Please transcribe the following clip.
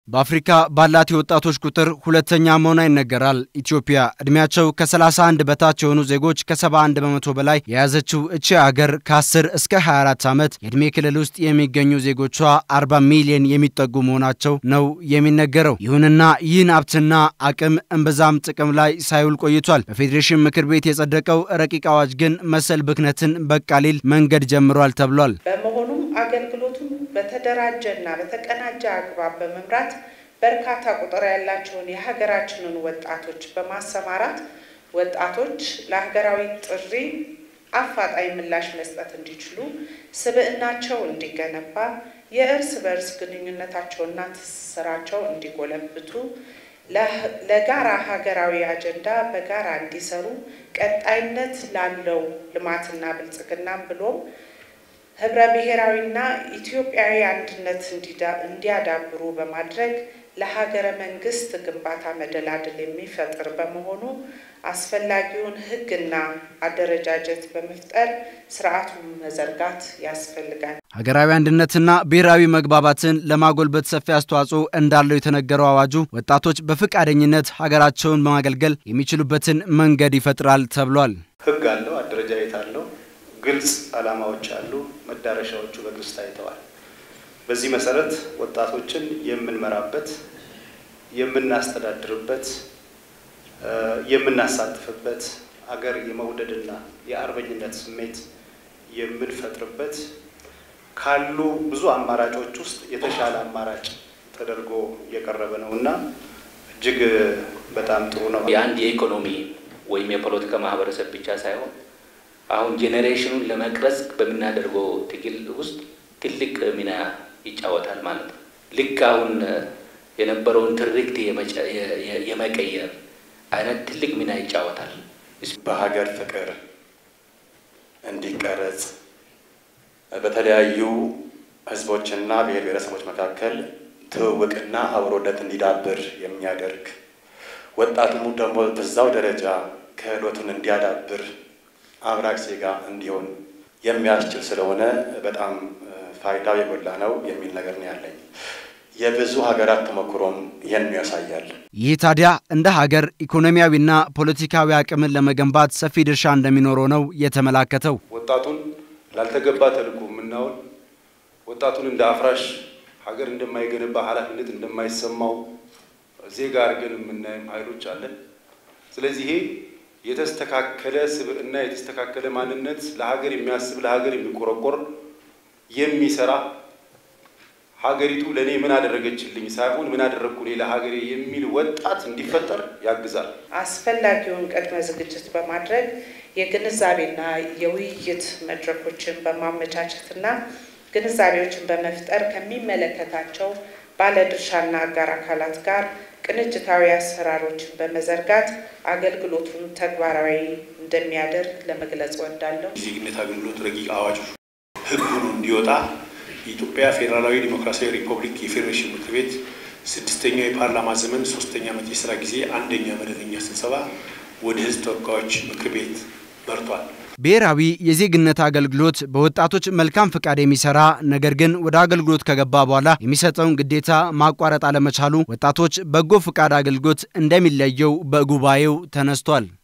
በአፍሪካ ባላት የወጣቶች ቁጥር ሁለተኛ መሆኗ ይነገራል። ኢትዮጵያ ዕድሜያቸው ከ31 በታች የሆኑ ዜጎች ከ71 በመቶ በላይ የያዘችው እቺ አገር ከ10 እስከ 24 ዓመት የዕድሜ ክልል ውስጥ የሚገኙ ዜጎቿ 40 ሚሊዮን የሚጠጉ መሆናቸው ነው የሚነገረው። ይሁንና ይህን ሀብትና አቅም እምብዛም ጥቅም ላይ ሳይውል ቆይቷል። በፌዴሬሽን ምክር ቤት የጸደቀው ረቂቅ አዋጅ ግን መሰል ብክነትን በቃ ሊል መንገድ ጀምሯል ተብሏል። በመሆኑም አገልግሎቱን በተደራጀና በተቀናጀ አግባብ በመምራት በርካታ ቁጥር ያላቸውን የሀገራችንን ወጣቶች በማሰማራት ወጣቶች ለሀገራዊ ጥሪ አፋጣኝ ምላሽ መስጠት እንዲችሉ፣ ስብዕናቸው እንዲገነባ፣ የእርስ በእርስ ግንኙነታቸውና ትስስራቸው እንዲጎለብቱ፣ ለጋራ ሀገራዊ አጀንዳ በጋራ እንዲሰሩ፣ ቀጣይነት ላለው ልማትና ብልጽግናም ብሎም ህብረ ብሔራዊና ኢትዮጵያዊ አንድነት እንዲያዳብሩ በማድረግ ለሀገረ መንግስት ግንባታ መደላድል የሚፈጥር በመሆኑ አስፈላጊውን ሕግና አደረጃጀት በመፍጠር ስርዓቱን መዘርጋት ያስፈልጋል። ሀገራዊ አንድነትና ብሔራዊ መግባባትን ለማጎልበት ሰፊ አስተዋጽኦ እንዳለው የተነገረው አዋጁ ወጣቶች በፈቃደኝነት ሀገራቸውን በማገልገል የሚችሉበትን መንገድ ይፈጥራል ተብሏል። ሕግ አለው፣ አደረጃጀት አለው፣ ግልጽ ዓላማዎች አሉ፣ መዳረሻዎቹ በግልጽ ታይተዋል። በዚህ መሰረት ወጣቶችን የምንመራበት የምናስተዳድርበት የምናሳትፍበት አገር የመውደድና የአርበኝነት ስሜት የምንፈጥርበት ካሉ ብዙ አማራጮች ውስጥ የተሻለ አማራጭ ተደርጎ የቀረበ ነው እና እጅግ በጣም ጥሩ ነው። የአንድ የኢኮኖሚ ወይም የፖለቲካ ማህበረሰብ ብቻ ሳይሆን አሁን ጄኔሬሽኑን ለመቅረጽ በምናደርገው ትግል ውስጥ ትልቅ ሚና ይጫወታል ማለት ነው። ልክ አሁን የነበረውን ትርክት የመቀየር አይነት ትልቅ ሚና ይጫወታል። በሀገር ፍቅር እንዲቀረጽ በተለያዩ ህዝቦችና ብሔር ብሔረሰቦች መካከል ትውውቅና አብሮነት እንዲዳብር የሚያደርግ ወጣቱም ደግሞ በዛው ደረጃ ክህሎቱን እንዲያዳብር አብራክ ዜጋ እንዲሆን የሚያስችል ስለሆነ በጣም ፋይዳው የጎላ ነው የሚል ነገር ነው ያለኝ። የብዙ ሀገራት ተሞክሮም ይህን ያሳያል። ይህ ታዲያ እንደ ሀገር ኢኮኖሚያዊና ፖለቲካዊ አቅምን ለመገንባት ሰፊ ድርሻ እንደሚኖረው ነው የተመላከተው። ወጣቱን ላልተገባ ተልዕኮ የምናውል ወጣቱን እንደ አፍራሽ ሀገር እንደማይገነባ ኃላፊነት እንደማይሰማው ዜጋ አድርገን የምናይም ኃይሎች አለን። ስለዚህ ይሄ የተስተካከለ ስብዕና የተስተካከለ ማንነት ለሀገር የሚያስብ ለሀገር የሚቆረቆር የሚሰራ ሀገሪቱ ለእኔ ምን አደረገችልኝ ሳይሆን ምን አደረግኩ እኔ ለሀገሬ የሚል ወጣት እንዲፈጠር ያግዛል። አስፈላጊውን ቅድመ ዝግጅት በማድረግ የግንዛቤና የውይይት መድረኮችን በማመቻቸትና ግንዛቤዎችን በመፍጠር ከሚመለከታቸው ባለድርሻና አጋር አካላት ጋር ቅንጅታዊ አሰራሮችን በመዘርጋት አገልግሎቱን ተግባራዊ እንደሚያደርግ ለመግለጽ እወዳለሁ። የዜግነት አገልግሎት ረቂቅ አዋጁ ሕግ ሆኖ እንዲወጣ የኢትዮጵያ ፌዴራላዊ ዲሞክራሲያዊ ሪፐብሊክ የፌዴሬሽን ምክር ቤት ስድስተኛው የፓርላማ ዘመን ሶስተኛ ዓመት የስራ ጊዜ አንደኛ መደበኛ ስብሰባ ወደ ሕዝብ ተወካዮች ምክር ቤት መርቷል። ብሔራዊ የዜግነት አገልግሎት በወጣቶች መልካም ፍቃድ የሚሰራ ነገር ግን ወደ አገልግሎት ከገባ በኋላ የሚሰጠውን ግዴታ ማቋረጥ አለመቻሉ ወጣቶች በጎ ፍቃድ አገልግሎት እንደሚለየው በጉባኤው ተነስቷል።